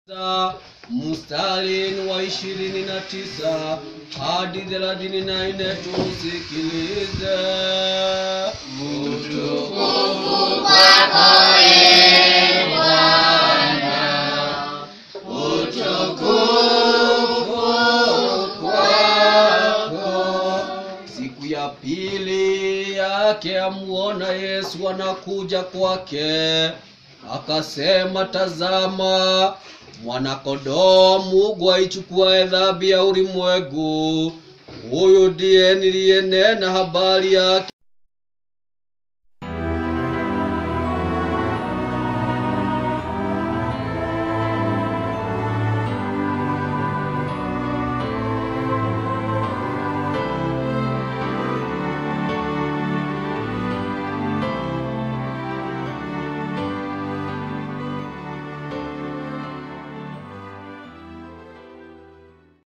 Sa- mstari wa ishirini na tisa hadi thelathini na nne tusikilize. Utukufu kwako ee Bwana, utukufu kwako. Siku ya pili yake amuona Yesu anakuja kwake, akasema, tazama mwanakondoo Mungu aichukuaye dhambi ya ulimwengu. Huyu ndiye niliyenena habari yake